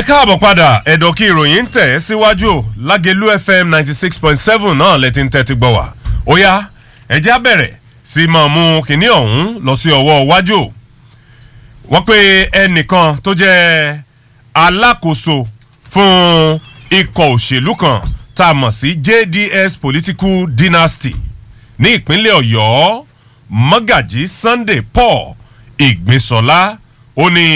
káàbọ̀ padà ẹ̀dọ̀ kí ìròyìn ń tẹ̀ ẹ́ síwájú lágẹ̀lú fm ninety six point seven náà lẹ́tí ń tẹ́tí gbọ́ wá ó yá ẹ̀jẹ̀ á bẹ̀rẹ̀ sí máa mú kinní ọ̀hún lọ sí ọwọ́ iwájú wọ́n pe ẹnìkan tó jẹ́ alákòóso fún ikọ̀ òṣèlú kan tá a mọ̀ sí jds political dynasty ní ìpínlẹ̀ ọ̀yọ́ mọ́gàjí sunday paul ìgbésọ̀lá ó ní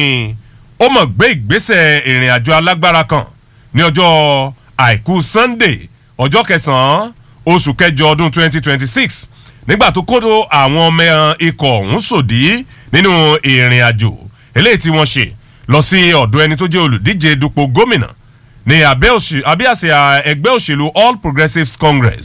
ó mọ̀ gbé ìgbésẹ̀ ìrìn àjò alágbára kan ní ọjọ́ àìkú sunday ọjọ́ kẹsàn-án oṣù kẹjọ ọdún 2026 nígbà tó kódó àwọn ọmọ ikọ̀ ọ̀hún sòdí nínú ìrìn àjò eléyìí tí wọ́n ṣe lọ sí ọ̀dọ̀ ẹni tó jẹ́ olùdíje dupò gómìnà ní abíàsíà ẹgbẹ́ òṣèlú all progressives congress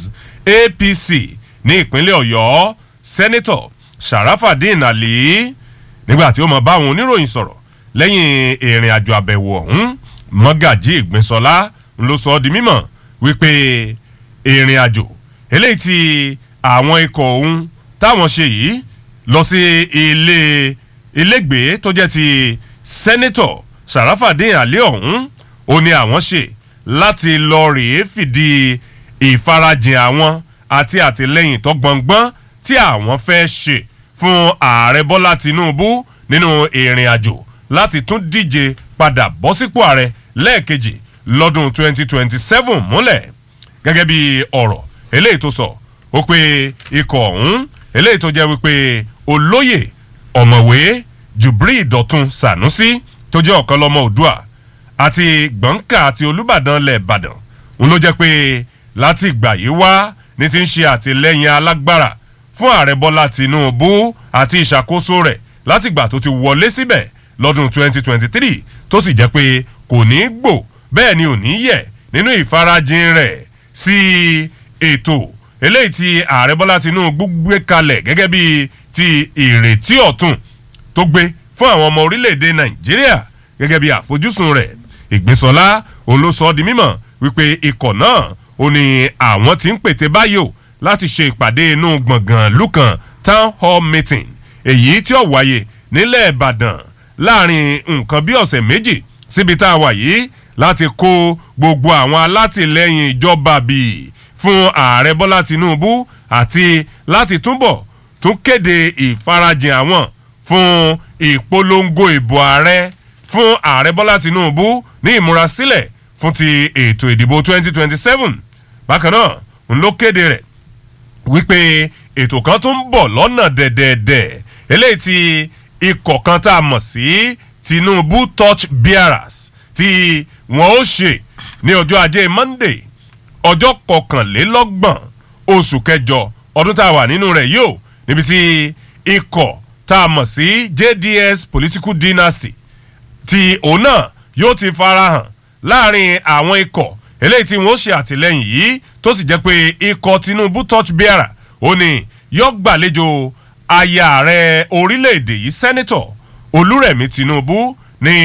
apc ní ìpínlẹ̀ ọ̀yọ́ sẹ́nẹ́tọ̀ sharafadin ali nígbà tí ó mọ̀ bá àwọn oníròyìn sọ̀rọ̀ lẹ́yìn ìrìn àjò àbẹ̀wò ọ̀hún mọ́gàjí ìgbìnsọ́lá ló sọ ọ́ di mímọ̀ wípé ìrìn àjò eléyìí tí àwọn ikọ̀ ọ̀hún táwọn ṣe yìí lọ sí ilé ilégbèé tó jẹ́ ti sẹ́nẹ́tọ̀ sàràfàdín àlẹ́ ọ̀hún ó ní àwọn ṣe láti lọ rèé fìdí ìfarajìn àwọn àti àtìlẹ́yìn tó gbọ̀ngbọ́n tí àwọn fẹ́ ṣe fún ààrẹ bọ́lá tinubu nínú ìrìn àjò láti tún díje padà bọ́ sípò ààrẹ lẹ́ẹ̀kejì lọ́dún 2027 múlẹ̀ gẹ́gẹ́ bí ọ̀rọ̀ eléyìí tó sọ ó pé ikọ̀ ọ̀hún eléyìí tó jẹ́ wípé olóyè ọ̀mọ̀wé jubri dọ̀tun sanusi tó jẹ́ ọ̀kan lọ́mọ òdua àti gbọ̀ǹkà àti olùbàdàn lẹ̀ ìbàdàn òun ló jẹ́ pé láti ìgbà yìí wá ní ti ń ṣe àtìlẹ́yìn alágbára fún ààrẹ bọ́lá tinubu àti ìṣàkóso rẹ̀ látìgbà tó ti wọlé síbẹ̀ lọ́dún 2023 tó sì jẹ́ pé kò ní í gbò bẹ́ẹ̀ ni ò ní yẹ̀ nínú ìfarajìn rẹ̀ sí ètò eléyìí tí ààrẹ bọ́lá tinubu gbé kalẹ̀ gẹ́gẹ́ bí ti ìrètí ọ̀tún tó gbé fún àwọn ọmọ orílẹ̀-èdè nàìjíríà gẹ́gẹ́ bí àfojúsùn rẹ̀ ìgbésọ̀lá òun ló sọ ọ́ di mímọ̀ wípé ikọ̀ náà ó ní àwọn tí ń pète báyò láti ṣe ìpàdé inú gbọ̀ngàn lukan town hall meeting èyí tí ó wáyé nílẹ̀ ìbàdàn láàrin nǹkan bí ọ̀sẹ̀ méjì síbi tá a wà yìí láti kó gbogbo àwọn alátìlẹyìn ìjọba bíi fún ààrẹ bọ́lá tinubu àti láti túbọ̀ tún kéde ìfarajìn àwọn fún ìpolongo ìbò ààrẹ fún ààrẹ bọ́lá tinubu ní ìmúrasílẹ̀ fún ti ètò ìdìbò 2027 bákan náà ń ló kéde rẹ̀ wípé ètò kan tó ń bọ̀ lọ́nà dẹ̀dẹ̀dẹ̀ eléyìí ti ikọ̀ kan tá a mọ̀ sí tinubu touch bearers tí wọ́n ó ṣe ní ọjọ́ ajé monday ọjọ́ kọkànlélọ́gbọ̀n oṣù kẹjọ ọdún tá a wà nínú rẹ̀ yóò níbi tí ikọ̀ tá a mọ̀ sí jds political dynasty tí òun náà yóò ti farahàn láàrin àwọn ikọ̀ eléyìí tí wọ́n ṣe àtìlẹ́yìn yìí tó sì jẹ́ pé ikọ̀ tinubu touch bearer ó ní yóò gbàlejò aya ààrẹ orílẹ̀-èdè yìí sẹ́nitọ̀ olúrẹ̀mí tinubu ní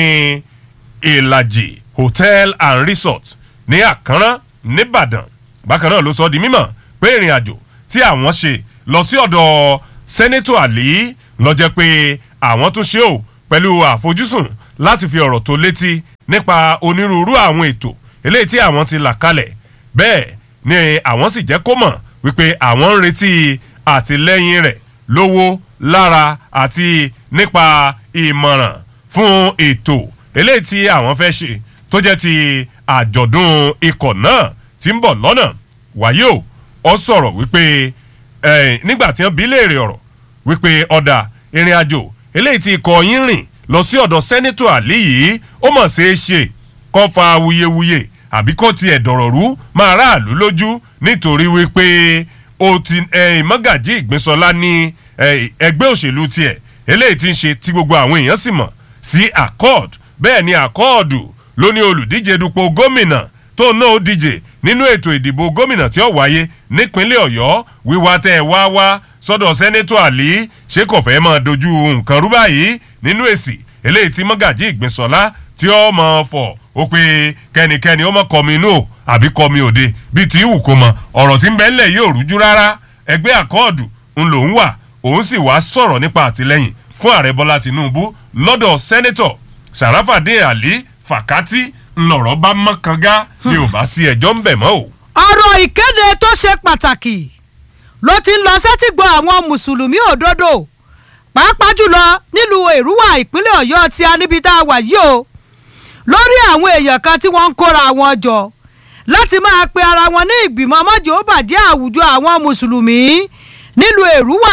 ìlàjì hotel and resort ní àkànrán nìbàdàn bákan náà ló sọ di mímọ̀ pé ìrìn àjò tí àwọn ṣe lọ sí ọ̀dọ̀ sẹ́nitọ̀ àlí lọ jẹ́ pé àwọn tún ṣe ò pẹ̀lú àfojúsùn láti fi ọ̀rọ̀ tó létí nípa onírúurú àwọn ètò eléyìí tí àwọn ti là kalẹ̀ bẹ́ẹ̀ ni àwọn sì jẹ́ kó mọ̀ wípé àwọn ń retí àtìlẹ́yìn rẹ̀ lówó lára àti nípa ìmọ̀ràn fún ètò eléyìí tí àwọn fẹ́ ṣe tó jẹ́ ti àjọ̀dún ikọ̀ náà ti ń bọ̀ lọ́nà wáyé o ọ sọ̀rọ̀ wípé nígbà tí wọ́n bí léèrè ọ̀rọ̀ wípé ọ̀dà ìrìn àjò eléyìí tí ikọ̀ yín rìn lọ sí ọ̀dọ̀ sẹ́nitọ̀ àlí yìí ó mọ̀ ṣeé ṣe kọ́ fa awuyewuye àbí kó tiẹ̀ dọ̀rọ̀ rú máa ráàlú lójú nítorí wípé o ti mọ́gàjí ìgbésọ́lá ní ẹgbẹ́ òṣèlú tiẹ̀ eléyìí ti ń ṣe tí gbogbo àwọn èèyàn sì mọ̀ sí accord bẹ́ẹ̀ ni accord ló ní olùdíje dupò gómìnà tó náà ó díje nínú ètò ìdìbò gómìnà tí ó wáyé nípínlẹ̀ ọ̀yọ́ wíwá tẹ́ ẹ wá wá sọ́dọ̀ sẹ́nẹ́tọ̀ àlí ṣé kò fẹ́ máa dojú nǹkan rú báyìí nínú èsì eléyìí tí mọ́gàjí ìgbésọ́lá tí ó mọ̀ fọ̀ ó pé kẹ́nikẹ́ni ó mọ̀ kọ́mi inú o àbí kọ́mi òde bíi tí ìwù kò mọ̀ ọ̀rọ̀ tí ń bẹ́ ńlẹ̀ yóò rújú rárá ẹgbẹ́ àkọọ́dù ń lòún wà òun sì wá sọ̀rọ̀ nípa àtìlẹ́yìn fún ààrẹ bọ́lá tinubu lọ́dọ̀ sẹ́nẹ́tọ̀ sàràfàdé àlí fàkátì ńlọrọ̀ bá mọ́kànga ni ò bá sí ẹjọ́ ń bẹ̀ mọ́ o. ọ̀rọ̀ ìkéde tó ṣe pàtàkì ló ti ń lọ sẹ́tìgbọ́ àwọn mùsùlùmí òdodo pàápàá jùlọ nílùú èrúwà ìpínlẹ̀ ọ̀yọ́ tí a níbi tá a wà yìí o lórí àwọn èèyàn kan tí wọ́n ń kóra wọn jọ láti máa pe ara wọn ní ìgbìmọ̀ mọ́jọ́ ó bàjẹ́ àwùjọ àwọn mùsùlùmí nílùú èrúwà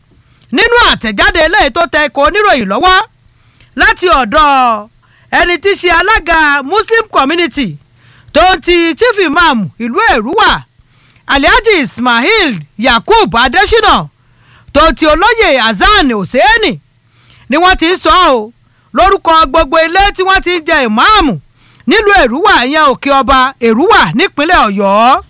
nínú àtẹ̀jáde eléyìí tó tẹ ikọ̀ oníròyìn lọ́wọ́ láti ọ̀dọ̀ ẹni tí í ṣe alága muslim community tó ń ti chief imam ìlú èrúwà alhaji ismail yakub adesina tó ti olóyè hasan hosseini ni wọ́n ti ń sọ ọ́ lórúkọ gbogbo ilé tí wọ́n ti ń jẹ ìmáàmù nílùú èrúwà ìyẹn òkè ọba èrúwà nípínlẹ̀ ọ̀yọ́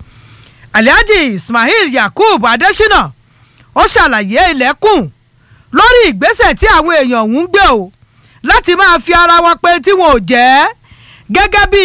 alhaji ismail yakub adesina ó ṣàlàyé ilẹ̀kùn lórí ìgbésẹ̀ tí àwọn èèyàn ọ̀hún ń gbé o láti máa fi ara wọn pé tí wọn ò jẹ́ gẹ́gẹ́ bí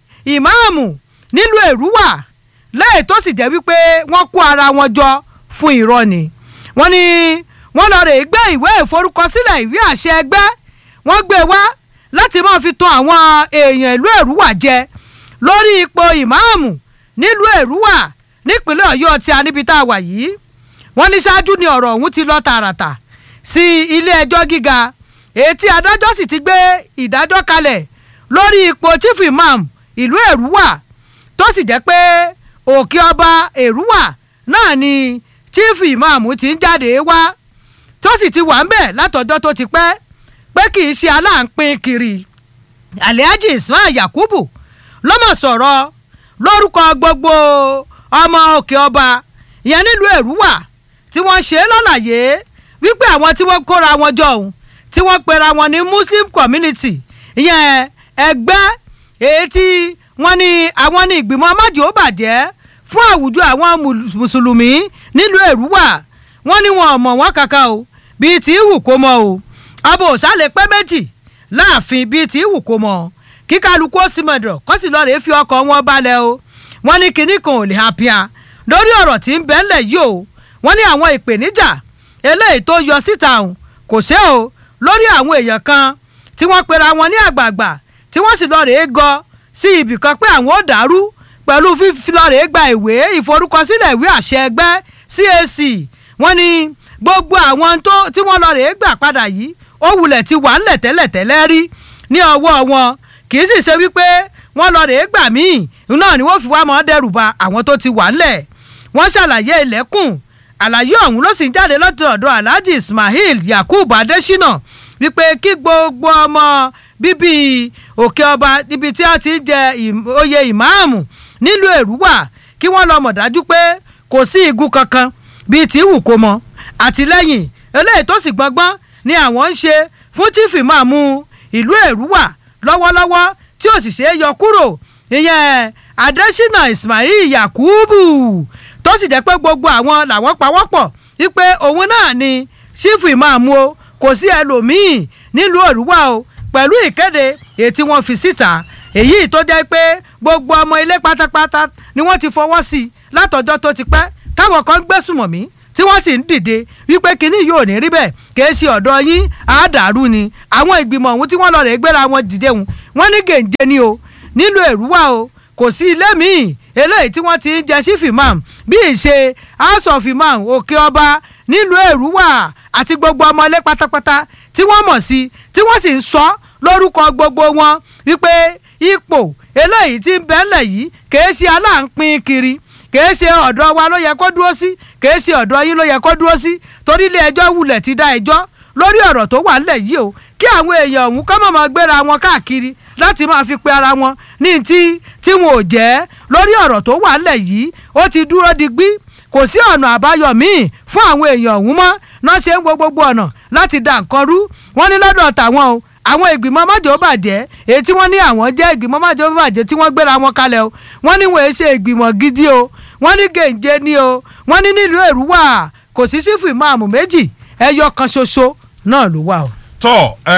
ìmáàmù nílùú èrúwà lẹ́yìn tó sì jẹ́ wípé wọ́n kó ara wọn jọ fún irọ́ ni wọ́n ní wọ́n lọ rè gbé ìwé ìforúkọsílẹ̀ ìwé àṣẹ ẹgbẹ́ wọ́n gbé wá láti máa fi tan àwọn èèyàn ìlú èrúwà jẹ lórí ipò ìmáàmù nílùú èrúwà nípínlẹ̀ ọ̀yọ́ tí a níbi tá a wà yìí wọ́n ní ṣáájú ni ọ̀rọ̀ ọ̀hún ti lọ tààràtà sí ilé ẹjọ́ gíga èyí tí adájọ́ sì ti gbé ìdájọ́ kalẹ̀ lórí ipò chief imam ìlú èrúwà tó sì jẹ́ pé òkè ọba èrúwà náà ni chief imam ti ń jáde wá tó sì ti wà ń bẹ̀ látọjọ́ tó ti pẹ́ pé kì í ṣe aláǹpin kiri alhaji ismail yakubu ló mọ̀ sọ̀rọ̀ lórúkọ gbogbo ọmọ òkè ọba ìyẹn nílùú èrúwà tí wọ́n ṣe é lọ́làyé wípé àwọn tí wọ́n kóra wọn jọ òun tí wọ́n pera wọn ní muslim community ìyẹn ẹgbẹ́ èyí tí wọ́n ní àwọn ní ìgbìmọ̀ májò bàjẹ́ fún àwùjọ àwọn mùsùlùmí nílùú èrúwà wọ́n ní wọn ò mọ̀ wọ́n kankan o bíi tí wù kó mọ o ọba òsàlẹ̀ pẹ́ méjì láàfin bíi tí wù kó mọ kí kálukú ó sì mọ̀dọ̀ kó sì lọ́ọ́ rèé fi ọkọ̀ wọn balẹ̀ o wọ́n ní kinní kan ò lè hapia lórí ọ̀rọ̀ tí ń bẹ́ ńlẹ̀ yìí o wọ́n ní àwọn ìpèníjà eléyìí tó yọ síta òun kò ṣe o lórí àwọn èèyàn kan tí wọ́n pera wọn ní àgbààgbà tí wọ́n sì lọ́ọ́ rèé gọ sí ibì kan pé àwọn ò dàrú pẹ̀lú fífi lọ́ọ́ rèé gba ìwé ìforúkọsílẹ̀ ìwé àṣẹ ẹgbẹ́ CAC wọ́n ní gbogbo àwọn tí wọ́n lọ́ọ́ rèé gbà padà yìí ó wulẹ̀ ti wà ńlẹ̀ tẹ́lẹ̀tẹ́lẹ̀ rí ní ọwọ́ wọn kì í sì ṣe wípé wọ́n lọ́ọ́ rèé gbà míì náà ni wọ́n fi wá mọ́ dẹ́rù ba àwọn tó ti wà ńlẹ̀ wọ́n ṣàlàyé ilẹ̀kùn àlàyé ọ̀hún ló sì ń jáde lọ́tọ̀ ọ̀dọ̀ alhaji ismail yakub adesina wípé kí gbogbo ọmọ bíbí òkè ọba níbi tí a ti ń jẹ oyè ìmáàmù nílùú èrúwà kí wọ́n lọ mọ̀ dájú pé kò sí igun kankan bíi tí wù kó mọ àtìlẹ́yìn eléyìí tó sì gbọ́ngbọ́n ni àwọn ń ṣe fún chief ìmáàmù ìlú èrúwà lọ́wọ́lọ́wọ́ tí ò sì ṣe é yọ kúrò ìyẹn adesina ismail yakubu tó sì jẹ́ pé gbogbo àwọn làwọn pawọ́pọ̀ wípé òun náà ni sífù ìmáàmù o kò sí ẹlòmíì nílùú òrùwà o pẹ̀lú ìkéde èyí tí wọ́n fi síta èyí tó jẹ́ pé gbogbo ọmọ ilé pátápátá ni wọ́n ti fọwọ́ sí i látọjọ́ tó ti pẹ́ táwọn kan gbẹ́sùmọ̀ mí tí wọ́n sì ń dìde wípé kínní yóò ní rí bẹ́ẹ̀ kìí ṣe ọ̀dọ̀ yín àádàrú ni àwọn ìgbìmọ̀ ọ̀hún tí wọ́n lọ rè gbéra wọn dìde hùn wọ́n ní gèǹjẹ ni o nílùú èrúwà o kò sí ilé míì eléyìí tí wọ́n ti ń jẹ chief imam bí ìṣe house of imam òkè ọba nílùú èrúwà àti gbogbo ọmọ ilé pátápátá tí wọ́n mọ̀ sí tí wọ́n sì ń sọ lórúkọ gbogbo wọn wípé ipò eléyìí tí ń bẹ́ńlẹ̀ yìí kìí ṣe aláǹpin kiri kìí ṣe ọ̀dọ̀ wa ló yẹ kó dúró sí kìí ṣe ọ̀dọ̀ yín ló yẹ kó dúró sí torí ilé ẹjọ́ wulẹ̀ ti dá ẹjọ́ lórí ọ̀rọ̀ tó wà nílẹ̀ yìí o kí àwọn èèyàn ọ̀hún kọ́ mọ̀mọ́ gbéra wọn káàkiri láti máa fi pe ara wọn ní tí tí wọn ò jẹ́ lórí ọ̀rọ̀ tó wà nílẹ̀ yìí ó ti dúró digbí kò sí ọ̀nà àbáyọ míì fún àwọn èèyàn ọ̀hún mọ́ náà ṣe ń wo gbogbo ọ̀nà láti dà nǹkan rú wọ́n ní lọ́dọ̀ tàwọn o àwọn ìgbìmọ̀ májò bàjẹ́ èyí tí wọ́n ní àwọn jẹ́ ìgbìmọ̀ májò bàjẹ́ tí wọ́n gbéra wọn kalẹ̀ o wọ́n ní wọ́n ṣe ìgbìmọ̀ gidi o wọ́n ní gèǹjẹ ni o wọ́n ní nílùú èrúwà kò sí sífù ìmáàmù méjì ẹyọ kan ṣoṣo náà ló wà o. tọ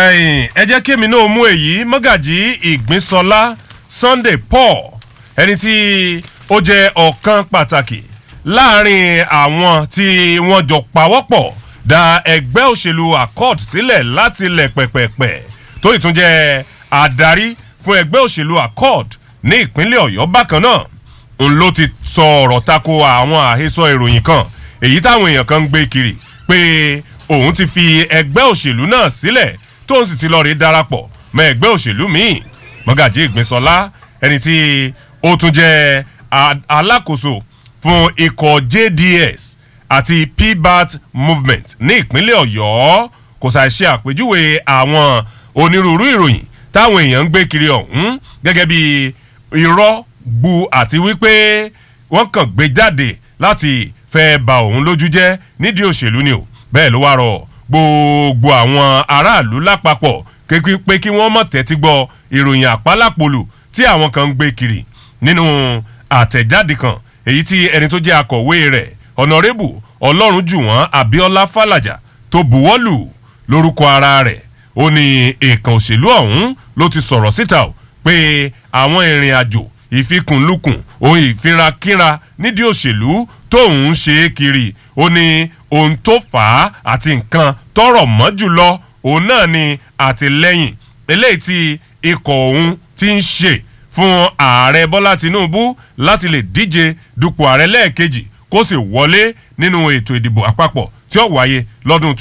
ẹ jẹ́ kí èmi náà mú èyí mọ́gàjí ìgbínsọlá sunday paul ẹni tí ó jẹ́ ọ̀kan pàtàkì láàrin àwọn tí wọ́n jọ pawọ́pọ̀ da ẹgbẹ́ òṣèlú accord sílẹ̀ láti lẹ̀ pẹ̀pẹ̀pẹ̀ tó ìtúnjẹ́ adarí fún ẹgbẹ́ òṣèlú accord ní ìpínlẹ̀ ọ̀yọ́ bákan náà òun ló ti sọ ọ̀rọ̀ tako àwọn àhesọ ìròyìn kan èyí táwọn èèyàn kan ń gbé kiri pé òun ti fi ẹgbẹ́ òṣèlú náà sílẹ̀ tóun sì ti lọ rí darapọ̀ mọ́ ẹgbẹ́ òṣèlú míì mọ́gàjí ìgbésọlá ẹni tí ó tún jẹ́ alákòóso fún ikọ̀ jds àti pbat movement ní ìpínlẹ̀ ọ̀yọ́ kò ṣàì ṣe àpèjúwe àwọn onírúurú ìròyìn táwọn èèyàn ń gbé kiri ọ̀hún gẹ́gẹ́ bí irọ́ gbu àti wípé wọ́n kàn gbé jáde láti fẹ́ ba òun lójú jẹ́ nídìí òṣèlú ni o bẹ́ẹ̀ ló wá rọ gbogbo àwọn aráàlú lápapọ̀ pé kí wọ́n mọ̀ tẹ́tí gbọ́ ìròyìn àpálàpolù tí àwọn kan ń gbé kiri nínú àtẹ̀jáde kan èyí tí ẹni tó jẹ́ akọ̀wé rẹ̀ ọ̀nàrẹ́bù ọlọ́run jù wọ́n abiola falaja tó buwọ́lù lórúkọ ara rẹ̀ ó ní èèkàn òṣèlú ọ̀hún ló ti sọ̀rọ̀ síta o pé àwọn ìrìn àjò ìfikùnlukùn ohun ìfirakínra nídìí òṣèlú tóun ń ṣe é kiri ó ní ohun tó fà á àti nǹkan tọrọ mọ́ jùlọ òun náà ni àtìlẹ́yìn eléyìí tí ikọ̀ òun ti ń ṣe fún ààrẹ bọ́lá tinubu láti lè díje dupò ààrẹ lẹ́ẹ̀kejì kó sì wọlé nínú ètò ìdìbò àpapọ̀ tí ó wáyé lọ́dún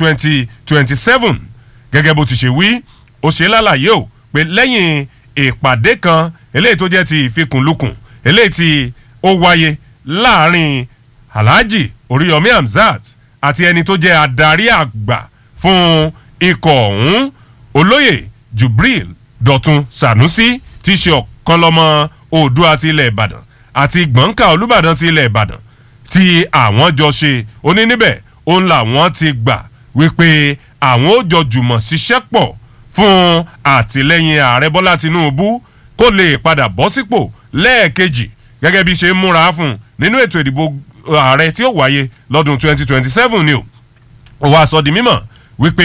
2027 gẹ́gẹ́ bó ti ṣe wí ó ṣe lálàyé o pé lẹ́yìn ìpàdé kan eléyìí tó jẹ́ ti ìfikùnlukùn eléyìí tí ó wáyé láàrin alhaji oríyọmí hamzat àti ẹni tó jẹ́ adarí àgbà fún ikọ̀ ọ̀hún olóyè jubril dọ̀tun sanusi ti ṣe ọ̀kan lọ́mọ oòdùà ti ilẹ̀ ìbàdàn àti gbọ̀ǹkà olùbàdàn ti ilẹ̀ ìbàdàn tí àwọn jọ ṣe oní níbẹ̀ òun làwọn ti gbà wípé àwọn ó jọ jùmọ̀ ṣiṣẹ́ pọ̀ fún àtìlẹ́yìn ààrẹ bọ́lá tinubu kó lè padà bọ́ sípò lẹ́ẹ̀kejì gẹ́gẹ́ bí ṣe ń múra fún nínú ètò ìdìbò ààrẹ tí ó wáyé lọ́dún 2027 ni o ó wá sọ di mímọ̀ wípé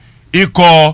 ikọ̀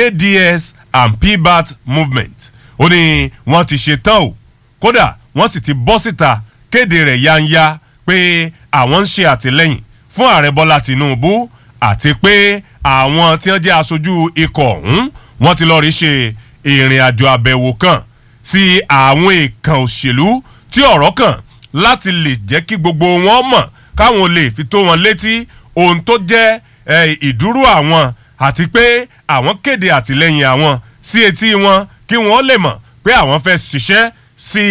jds and pbat movement ó ní wọ́n ti ṣe tán o kódà wọ́n sì ti bọ́ síta kéde rẹ̀ yanya pé àwọn ń ṣe àtìlẹ́yìn fún ààrẹ bọ́lá tinubu àti pé àwọn tí wọ́n jẹ́ aṣojú ikọ̀ ọ̀hún wọ́n ti lọ́ọ́ rí ṣe ìrìn àjò àbẹ̀wò kan sí àwọn èèkàn òṣèlú tí ọ̀rọ̀ kàn láti lè jẹ́ kí gbogbo wọn mọ̀ káwọn lè fi tó wọn létí ohun tó jẹ́ ìdúró àwọn àti pé àwọn kéde àtìlẹ́yìn àwọn sí etí wọn kí wọ́n lè mọ̀ pé àwọn fẹ́ ṣiṣẹ́ sí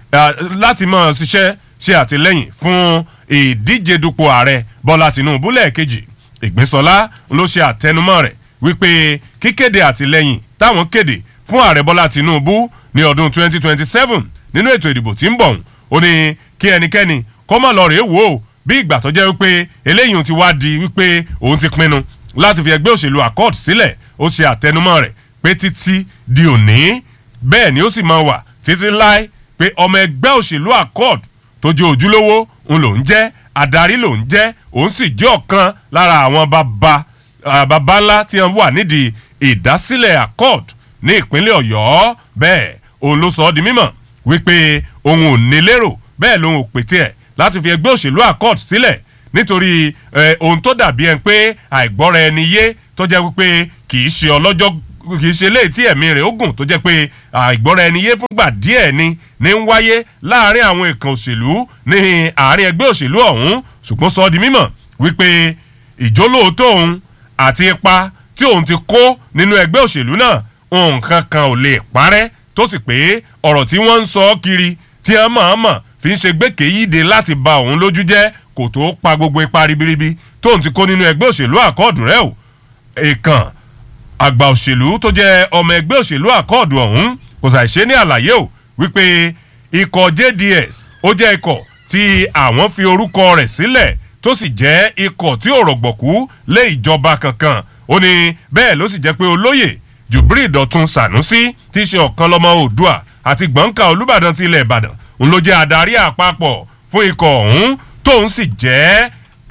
láti mọ̀ ṣiṣẹ́ ṣe àtìlẹ́yìn fún ìdíje dupò ààrẹ bọ́lá tìǹbù lẹ́ẹ̀kejì ìgbésọlá ló ṣe àtẹnumọ́ rẹ̀ wípé kíkéde àtìlẹ́yìn táwọn kéde fún ààrẹ bọ́lá tìǹbù ní ọdún 2027 nínú ètò ìdìbò tí ń bọ̀ ó ní kí ẹnikẹ́ni kó má lọ rèé wò ó bí ìgbà tó jẹ́ wípé eléyìí ti wá di wípé òun ti pinnu láti fi ẹgbẹ́ òṣèlú accord sílẹ̀ ó ṣe àtẹnumọ́ rẹ̀ pé títí di òní bẹ́ẹ̀ ni ó sì máa wà títí láé pé ọmọ ẹgbẹ́ òṣèlú accord tó jẹ́ ojúlówó ń lòún jẹ́ adarí lòún jẹ́ òun sì jẹ́ ọ̀kan lára àwọn bàbá bàbá ńlá tí wọ́n wà nídìí ìdásílẹ̀ accord ní ìpínlẹ̀ ọ̀yọ́ bẹ́ẹ̀ òun ló sọ ọ́ di mímọ̀ wípé òun ò ní lérò bẹ́ẹ̀ lòun ò pètè ẹ̀ láti fi ẹgbẹ́ òṣèlú accord sílẹ̀ nítorí ohun tó dàbí ẹni pé àìgbọ́ra ẹni yé tó jẹ́ wípé kì í ṣe ọlọ́jọ́ kì í ṣe léyìí tí ẹ̀mí rẹ̀ ó gùn tó jẹ́ pé àìgbọ́ra ẹni yé fúngbà díẹ̀ ni ní ń wáyé láàrin àwọn ìkan òṣèlú ní àárín ẹgbẹ́ òṣèlú ọ̀hún ṣùgbọ́n sọ di mímọ̀ wípé ìjólóòótọ́ òun àti ipa tí òun ti kó nínú ẹgbẹ́ òṣèlú náà nǹkan kan ò lè parẹ́ tó sì pé ọ̀rọ̀ tí wọ́n ń sọ kiri tí wọ́n mọ̀ọ́mọ̀ fi ń ṣe gbèké yíde láti ba òun lójú jẹ́ kò tó pa gbogbo ipa ribiribi tóun ti kó nínú ẹgbẹ́ òṣèlú àkọọ̀dù rẹ̀ o èèkàn àgbà òṣèlú tó jẹ́ ọmọ ẹgbẹ́ òṣèlú àkọọ̀dù ọ̀hún kò ṣàìṣe ní àlàyé o wípé ikọ̀ jds ó jẹ́ ikọ̀ tí àwọn fi orúkọ rẹ̀ sílẹ̀ tó sì jẹ́ ikọ̀ tí ò rọ̀gbọ̀kú lé ìjọba kankan ó ní bẹ́ẹ̀ ló sì jẹ́ pé olóyè jubril dọ̀tun sanusi tí í ṣe ọ̀kan lọ́mọ oòdùà àti gbọ̀ǹkà olùbàdàn ti ilẹ̀ ìbàdàn òun ló jẹ́ adarí àpapọ̀ fún ikọ̀ ọ̀hún tóun sì jẹ́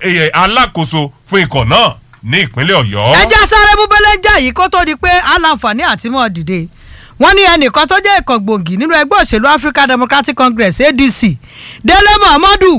alákòóso fún ikọ̀ náà ní ìpínlẹ̀ ọ̀yọ́. ẹ já sáré búbélé jà yìí kó tó di pé aláǹfààní àti mọ́ dìde wọ́n ní ẹnìkan tó jẹ́ ìkàn gbòógì nínú ẹgbẹ́ òṣèlú african democratic congress adc délé muhammadu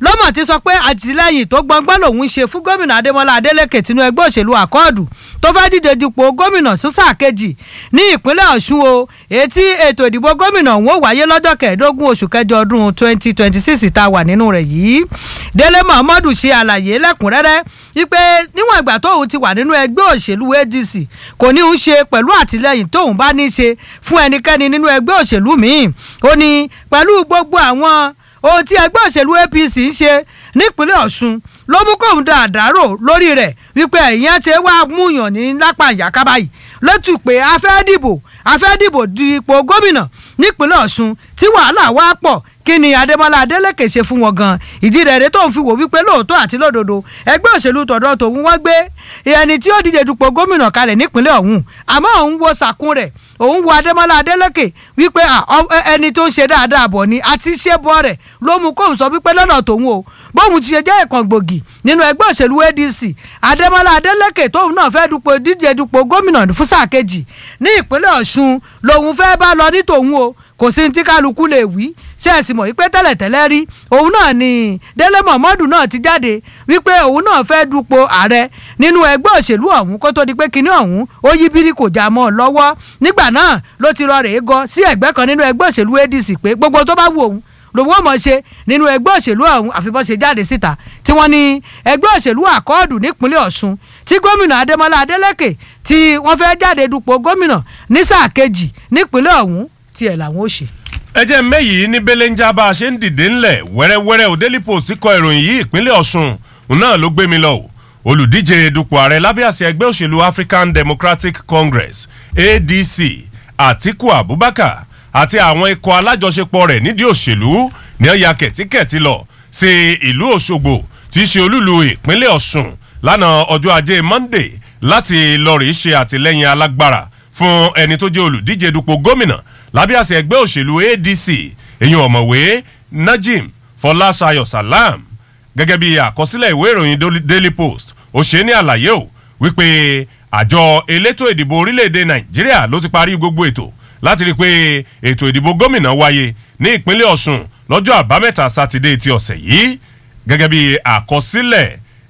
lọ́mọ̀ ti sọ pé àtìlẹ́yìn tó gbọngbọ́n lòun ń ṣe fún gómìnà adémọlá adélèké tinú ẹgbẹ́ òṣèlú àkọọdù tó fẹ́ díje dupò gómìnà sísà kejì ní ìpínlẹ̀ ọ̀ṣun o etí ètò ìdìbò gómìnà òun ó wáyé lọ́jọ́ kẹẹ̀ẹ́dógún oṣù kẹjọ ọdún twenty twenty six tá a wà nínú rẹ̀ yìí délé muhammadu ṣe àlàyé lẹ́kùnrẹ́rẹ́ wípé níwọ̀n ìgbà tóun ti wà nínú ẹgbẹ́ òṣèlú adc kò ní í ṣe pẹ̀lú àtìlẹyìn tóun bá ní í ṣe fún ẹnikẹ́ni nínú ẹgbẹ́ òṣèlú míì ó ní pẹ̀lú gbogbo àwọn ohun tí ẹgbẹ́ òṣèlú apc ń ṣe nípínlẹ̀ ọ̀ṣun ló mú kóun da àdárò lórí rẹ̀ wípé ẹ̀yìn ṣe wá múyàn ní lápá ìyáká báyìí lótú pé a fẹ́ dìbò a fẹ́ dìbò di ipò gómìnà nípínlẹ̀ ọ̀ṣun tí wàhálà wá pọ̀ kí ni adémọlá adélèké ṣe fún wọn gan ìdí rẹ̀ rẹ̀ tó ń fi wò wípé lóòótọ́ àti lódodo ẹgbẹ́ òṣèlú tọ̀dọ̀ tòun wọ́n gbé ẹni tí ó díje dupò gómìnà kalẹ̀ nípínlẹ̀ ọ̀hún àmọ́ òun wo sàkún rẹ̀ òun wo adémọlá adélèké wípé ẹni tó ń ṣe dáadáa bọ̀ ni àti ṣé bọ́ rẹ̀ ló mú kóun sọ wípé lọ́nà tòun o bóun ti ṣe jẹ́ ìkan gbòógì nínú ẹgbẹ́ òṣèlú adc adémọlá adélèké tóun náà fẹ́ dupò díje dupò gómìnà fún sáà kejì ní ìpínlẹ̀ ọ̀ṣun lòun fẹ́ bá lọ ní tòun o kò sí ní tí kálukú lè wí ṣé ẹ sì mọ̀ wípé tẹ́lẹ̀tẹ́lẹ̀ rí òun náà ni délé mọ̀mọ́dù náà ti jáde wípé òun náà fẹ́ dupò ààrẹ nínú ẹgbẹ́ òṣèlú ọ̀hún kó tó di pé kinní ọ̀hún ó yí bírí kò já mọ́ ọ lọ́wọ́ nígbà náà ló ti rọ rèé gọ sí ẹgbẹ́ kan nínú ẹgbẹ́ òṣèlú adc pé gbogbo tó bá wù òun lòun ò mọ̀ ṣe nínú ẹgbẹ́ òṣèlú ọ̀hún àfibọ́n ṣe jáde síta tí wọ́n ní ẹgbẹ́ òṣèlú àkọọ́dù nípínlẹ̀ ọ̀ṣun tí gómìnà adémọlá adélèké tí wọ́n fẹ́ jáde dupò gómìnà ní sáà kejì nípínlẹ̀ ọ̀hún tiẹ̀ làwọn ò ṣe ẹ jẹ́ mẹ́yìí ní belenja bá a ṣe ń dìde ńlẹ̀ wẹ́rẹ́wẹ́rẹ́ ò daily post kọ ìròyìn yìí ìpínlẹ̀ ọ̀ṣun òun náà ló gbé mi lọ o olùdíje dupò ààrẹ lábẹ́ àṣẹ ẹgbẹ́ òṣèlú african democratic congress adc atiku abubakar àti àwọn ikọ̀ alájọṣepọ̀ rẹ̀ nídìí òṣèlú ní ọ̀ya kẹ̀tíkẹ̀tí lọ sí ìlú òṣogbo tí í ṣe olúlu ìpínlẹ̀ ọ̀ṣun lánàá ọjọ́ ajé monday láti lọ́ọ̀rì ṣe àtìlẹ́yìn alágbára fún ẹni tó jẹ́ olùdíje dupò gómìnà lábẹ́ àṣẹ ẹgbẹ́ òṣèlú adc èyí ọ̀mọ̀wé najim fọláṣayọ salam gẹ́gẹ́ bí àkọsílẹ̀ ìwé ìròyìn daily post ó ṣe ní àlàyé o wípé àjọ elétò ìdìbò orílẹ̀-èdè nàìjíríà ló ti parí gbogbo ètò láti rí i pé ètò ìdìbò gómìnà wáyé ní ìpínlẹ̀ ọ̀ṣun lọ́jọ́ àbámẹ́ta sátidé ti ọ̀sẹ̀ yìí gẹ́gẹ́ bí àkọsílẹ̀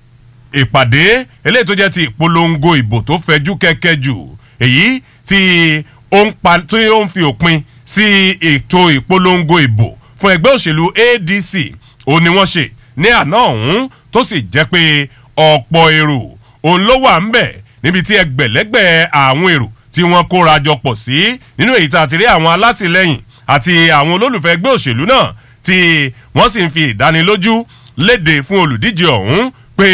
ìpàdé eléyìí tó jẹ́ ti ìpolongo ìbò tó fẹjú kẹ́kẹ́ jù èyí tí ó ń pa tí ó ń fi òpin sí ètò ìpolongo ìbò fún ẹgbẹ́ òṣèlú adc ó ní wọ́n ṣe ní àná ọ̀hún tó sì jẹ́ pé ọ̀pọ̀ èrò òun ló wà ń bẹ̀ níbi tí ẹgbẹ̀lẹ́gbẹ̀ àwọn èrò tí wọ́n kóra jọ pọ̀ sí nínú èyí tá a ti rí àwọn alátìlẹyìn àti àwọn olólùfẹ́ ẹgbẹ́ òṣèlú náà tí wọ́n sì ń fi ìdánilójú léde fún olùdíje ọ̀hún pé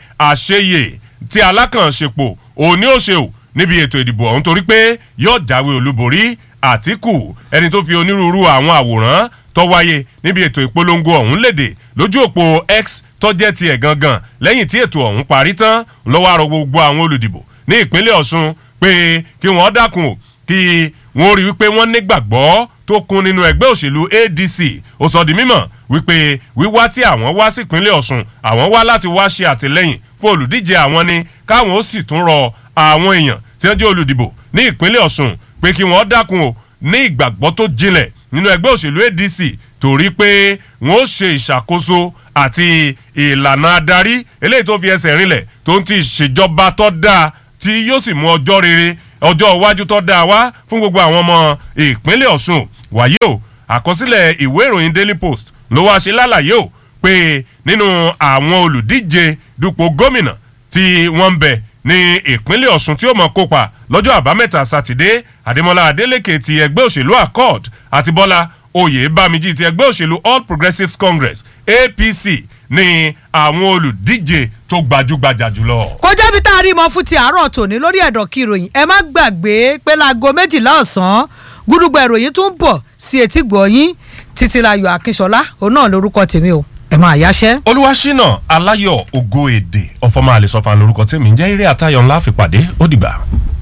àṣeyè tí alákànṣepọ̀ òní ó ṣe ò níbi ètò ìdìbò ọ̀hún torí pé yóò jáwé olúborí àtìkù ẹni tó fi onírúurú àwọn àwòrán tó wáyé níbi ètò ìpolongo ọ̀hún léde lójú òpó x tọ́jẹ́ tiẹ̀ gangan lẹ́yìn tí ètò ọ̀hún parí tán lọ́wọ́ àrò gbogbo àwọn olùdìbò ní ìpínlẹ̀ ọ̀ṣun pé kí wọ́n dákun o kí wọ́n rí wípé wọ́n nígbàgbọ́ tó kún nínú ẹgbẹ́ òṣèlú adc ó sọ di mímọ̀ wípé wíwá tí àwọn wá sí ìpínlẹ̀ ọ̀ṣun àwọn wá láti wá ṣe àtìlẹ́yìn fún olùdíje àwọn ni káwọn ó sì tún rọ àwọn èèyàn tí wọ́n jẹ́ olùdìbò ní ìpínlẹ̀ ọ̀ṣun pé kí wọ́n dákun o ní ìgbàgbọ́ tó jinlẹ̀ nínú ẹgbẹ́ òṣèlú adc torí pé wọ́n ó ṣe ìṣàkóso àti ìlànà adarí eléyìí tó fi ẹsẹ̀ rinlẹ̀ tó ń ti ṣèjọba tó dáa tí yóò sì mú ọjọ́ rere ọjọ́ iwájú tó dáa wá fún gbogbo àwọn ọmọ ìpínlẹ̀ ọ̀ṣun wàyí o àkọsílẹ̀ ìwé ìròyìn daily post ló wá ṣe lálàyé o pé nínú àwọn olùdíje dupò gómìnà tí wọ́n ń bẹ̀ ní ìpínlẹ̀ ọ̀ṣun tí ó mọ̀ kópa lọ́jọ́ àbámẹ́ta sátidé àdèmọ́lá adélèké ti ẹgbẹ́ òṣèlú accord àti bọ́lá oyè bámijí ti ẹgbẹ́ òṣèlú all progressives congress apc ní àwọn olùdíje tó gbajúgbajà jùlọ. kó jẹ́bi tá a rí mọ́ fún ti àárọ̀ tòní lórí ẹ̀dọ̀ kí ìròyìn ẹ má gbàgbé pé láago méjìlá ọ̀sán gúdúgbà ìròyìn tún ń bọ̀ sí etí gbọ̀nyín títílayọ̀ akínṣọlá òun náà lórúkọ tèmi o ẹ máa yáṣẹ́. olúwaṣínà aláyọ̀ ògo èdè ọ̀fọ̀mọ àlesọ̀fà lórúkọ tèmi ń jẹ́ eré àtayọ̀ ńlá fìpàdé ó dìgbà.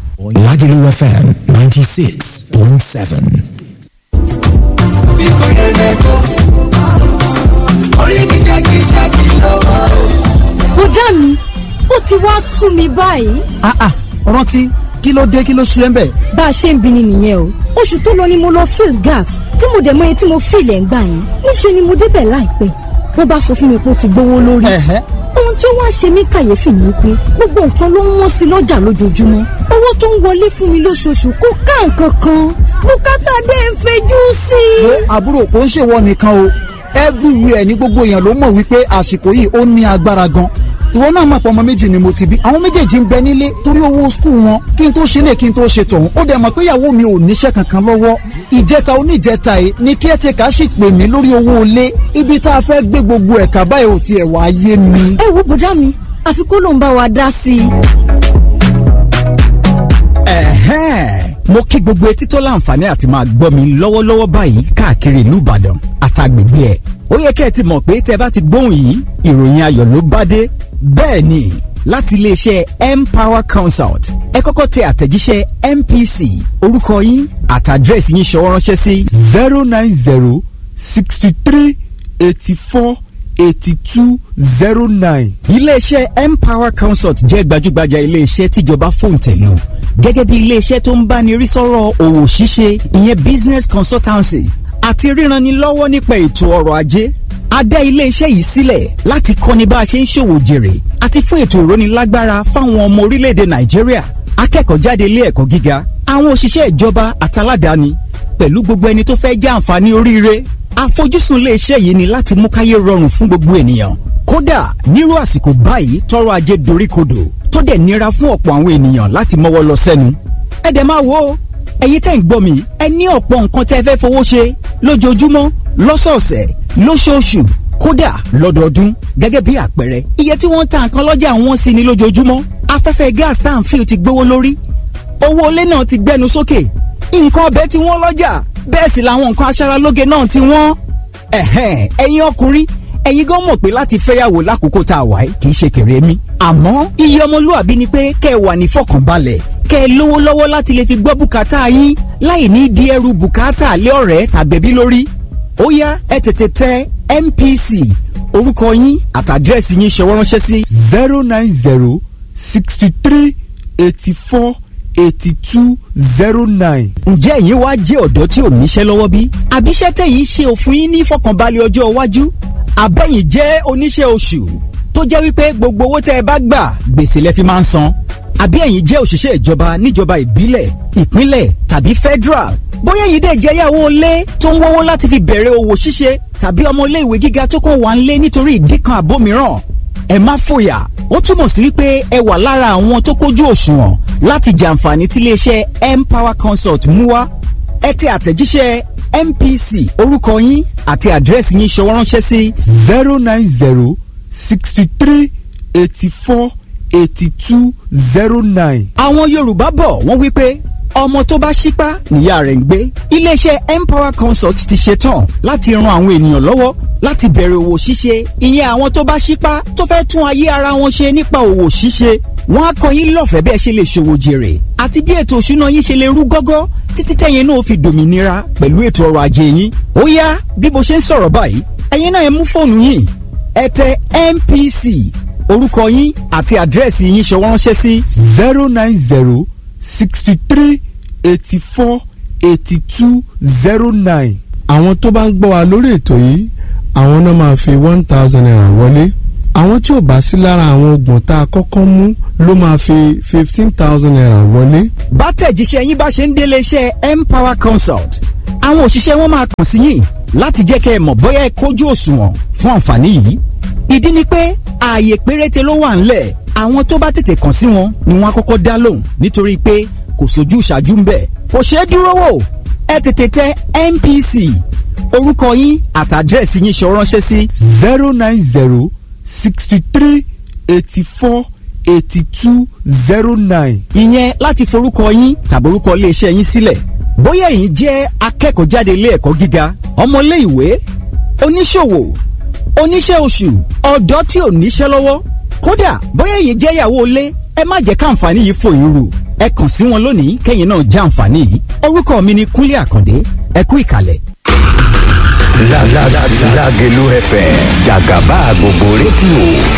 Lagelu FM 96.7. bí kò yẹ lẹ́kọ̀ọ́ orí mi jákèjádé lọ́wọ́. bùdá mi ó ti wá sú mi báyìí ah ah rántí kí ló dé kí ló sú ẹ ń bẹ̀. bá a ṣe ń bi ni nìyẹn o oṣù tó lọ ni mo lọ fill gas tí mo dẹ̀ mọ iye tí mo fill ẹ̀ ń gbà yẹn níṣẹ́ ni mo débẹ̀ láìpẹ́ wọ́n bá sọ fún mi pé ó ti gbówó lórí. ẹ̀hẹ́ ohun tí ó wá ṣe mí kàyéfì ni pé gbogbo nǹkan ló ń wọ́n sí lọ́jà lójoojúmọ́ owó tó ń wọlé fún mi lóṣooṣù kò ká nǹkan kan bùkátà dé ń fẹjú sí i. wo àbúrò kò ń ṣèwọ nìkan o everywhere ní gbogbo èèyàn ló mọ̀ wípé àsìkò yìí ó ní agbára gan ìwọ náà mọ̀ pé ọmọ méjì ni mo ti bí àwọn méjèèjì ń bẹ nílé torí owó skul wọn kí n tó ṣe lè kí n tó ṣe tọ̀hún ó dẹ̀ mọ̀ pé ìyàwó mi ò níṣẹ́ kankan lọ́wọ́ ìjẹta oníjẹta yìí ni caretaker sì pè mí lórí owó ilé ibi tá a fẹ́ gbé gbogbo ẹ̀ka báyìí ò tiẹ̀ wá yé mi. ẹ wo bùdá mi àfi kó ló ń bá wa dá sí i. ẹ̀hẹ́n mo kí gbogbo etí tó láǹfààní àti máa gbọ́ mi lọ́wọ́lọ́wọ́ báyìí káàkiri ìlú ìbàdàn àtàgbègbè ẹ̀ ó yẹ kẹ́ ẹ ti mọ̀ pé tẹ́ bá ti gbóhùn yìí ìròyìn ayọ̀ ló bá dé bẹ́ẹ̀ ni láti iléeṣẹ́ empower consult ẹ kọ́kọ́ tẹ àtẹ̀jíṣẹ́ mpc orúkọ yín àtàdírẹ́sì yín ṣọwọ́ ránṣẹ́ sí zero nine zero sixty three eighty four eighty two zero nine. iléeṣẹ́ empower consult jẹ́ gbajúgbajà iléeṣẹ́ tíjọba fòǹtẹ̀lù gẹ́gẹ́ bí iléeṣẹ́ tó ń báni rí sọ́rọ̀ òwò ṣíṣe ìyẹn business consultancy àti ríranni lọ́wọ́ nípa ètò ọrọ̀ ajé a dá iléeṣẹ́ yìí sílẹ̀ láti kọ́ni bá a ṣe ń ṣòwò jèrè àti fún ètò ìrónilágbára fáwọn ọmọ orílẹ̀-èdè nàìjíríà akẹ́kọ̀ọ́ jáde ilé ẹ̀kọ́ gíga àwọn òṣìṣẹ́ ìjọba àtàládàáni pẹ̀lú gbogbo ẹni tó fẹ́ jẹ́ àǹfààní oríire àfojúsùn iléeṣẹ́ yìí ni láti mú káyé rọrùn fún gbogbo ènìyàn kódà nírú àsìkò báyìí tọrọ ajé doríkodò tó dẹ̀ nira fún ọ̀pọ̀ àwọn ènìyàn láti mọ́wọ́ lọ sẹ́nu ẹ dẹ̀ máa wo ẹ̀yin tẹ́ ń gbọ́ mi ẹ ní ọ̀pọ̀ nǹkan tẹ́ fẹ́ fowó ṣe lójoojúmọ́ lọ́sọ̀ọ̀sẹ̀ lóṣooṣù kódà lọ́dọọdún gẹ́gẹ́ bí àpẹẹrẹ iye tí wọ́n ń ta nǹkan lọ́jà wọn sí ni lójoojúmọ́ afẹ́fẹ́ gas tá à ń fi ti gbówó lórí owó ilé náà ti gbẹnu sókè nǹkan ọbẹ̀ tí wọ́n lọ́jà bẹ́ẹ̀ sì làwọn nǹkan aṣaralóge náà ti wọ́n. ẹ̀hẹ́n ẹ̀yin ọkùnrin ẹ̀yin gan mọ̀ pé láti fẹ́yàwó lákòókò tá a wà yìí kì í ṣe kéré mi. àmọ́ iye ọmọlúwàbí ni pé kẹ́ ẹ wà ní fọkànbalẹ̀ kẹ́ ẹ lówó lọ́wọ́ láti lè fi gbọ́ bùkátà yín láì ní di ẹrù bùkátà lé ọ̀rẹ́ tàbẹ̀bí lórí. ó yá ẹ tètè tẹ MPC orúkọ yín àtàdírẹ́sì yín ṣọwọ́ ránṣẹ́ sí. zero nine zero sixty three eighty four eighty two zero nine. ǹjẹ́ ẹ̀yin wá jẹ́ ọ̀dọ́ tí ò níṣẹ́ lọ́wọ́ bí? àbíṣẹ́ tẹ̀yìn ṣe òfin yín ní ìfọkànbalẹ̀ ọjọ́ iwájú? àbẹ̀yìn jẹ́ oníṣẹ́ oṣù tó jẹ́ wípé gbogbo owó tẹ́ ẹ bá gbà gbèsè lẹ fi máa ń san? àbí ẹ̀yin jẹ́ òṣìṣẹ́ ìjọba níjọba ìbílẹ̀ ìpínlẹ̀ tàbí federal? bóyá ẹ̀yin dẹ̀ jẹ́ yàwó ilé tó ń wọ́wọ́ láti fi bẹ̀rẹ̀ òwò ṣíṣe tàbí ọmọ ilé ìwé gíga tó kàn wá ń lé nítorí ìdí kan àbó mìíràn ẹ má fòyà ó túmọ̀ sí wípé ẹ wà lára àwọn tó kójú òṣùwọ̀n láti jàǹfààní tí iléeṣẹ́ empower consult mú wá ẹ tẹ àtẹ̀jíṣẹ́ mpc orúkọ yín àti àdírẹ́sì yín ṣọwọ́ ránṣẹ́ sí zero nine zero sixty three eighty four eighty two zero nine. àwọn yorùbá bọ̀ wọ́n wípé ọmọ tó bá ṣípá níyà rẹ̀ ń gbé iléeṣẹ́ empower consult ti ṣetán láti ran àwọn ènìyàn lọ́wọ́ láti bẹ̀rẹ̀ òwò ṣíṣe ìyẹn àwọn tó bá ṣípá tó fẹ́ tún ayé ara wọn ṣe nípa òwò ṣíṣe wọ́n á kọ́ yín lọ́fẹ̀ẹ́ bí ẹ ṣe lè ṣòwò jèrè àti bí ètò òṣùná yín ṣe lè rú gọ́gọ́ títí tẹ̀yin náà fi dòmìnira pẹ̀lú ètò ọrọ̀ ajé yín ó yá bí mo ṣe ń sọ̀rọ̀ báyìí ẹ̀yin náà ẹ mú fóònù yín ẹ tẹ MPC orúkọ yín àti àdírẹ́sì yín ṣọwọ́ ránṣẹ́ sí zero nine zero sixty three eighty four eighty two zero nine. àwọn tó bá ń gbọ́ wa lórí ètò yìí àwọn náà máa fi one thousand naira wọlé àwọn tí ò bá sí lára àwọn oògùn tá a kọ́kọ́ mú ló máa fi fifteen thousand naira wọlé. bá tẹ̀jíṣẹ́ yín bá ṣe ń délé iṣẹ́ empower consult àwọn òṣìṣẹ́ wọn máa kàn sí yín láti jẹ́ kẹ́ ẹ mọ̀ bóyá ẹ kójú òṣùwọ̀n fún àǹfààní yìí ìdí ni pé ààyè péréte ló wà ńlẹ̀ àwọn tó bá tètè kàn sí wọn ni wọ́n á kọ́kọ́ dá lóhùn nítorí pé kò sójú ìṣáájú ń bẹ̀ kò ṣeé dúró wò ẹ tètè tẹ MPC orúkọ yín àtàdírẹ́sì yín ṣọ ránṣẹ́ sí zero nine zero sixty three eighty four eighty two zero nine. ìyẹn láti forúkọ yín tàbí orúkọ iléeṣẹ́ yín sílẹ̀ bóyá ẹ̀yin jẹ́ akẹ́kọ̀ọ́ jáde ilé ẹ̀kọ́ gíga ọmọlé ìwé oníṣòwò oníṣẹ́ oṣù ọ̀dọ́ tí ò níṣẹ́ lọ́wọ́ kódà bóyá ẹ̀yin jẹ́ ìyàwó ilé ẹ má jẹ́ káǹfààní yìí fò yín rù ẹ kàn sí wọn lónìí kẹ́yìn náà já àǹfààní yìí orúkọ mi ni Kúnlé Àkàndé ẹ kú ìkàlẹ̀. La la la Lágelú FM jàgàbá gbogbo rédíò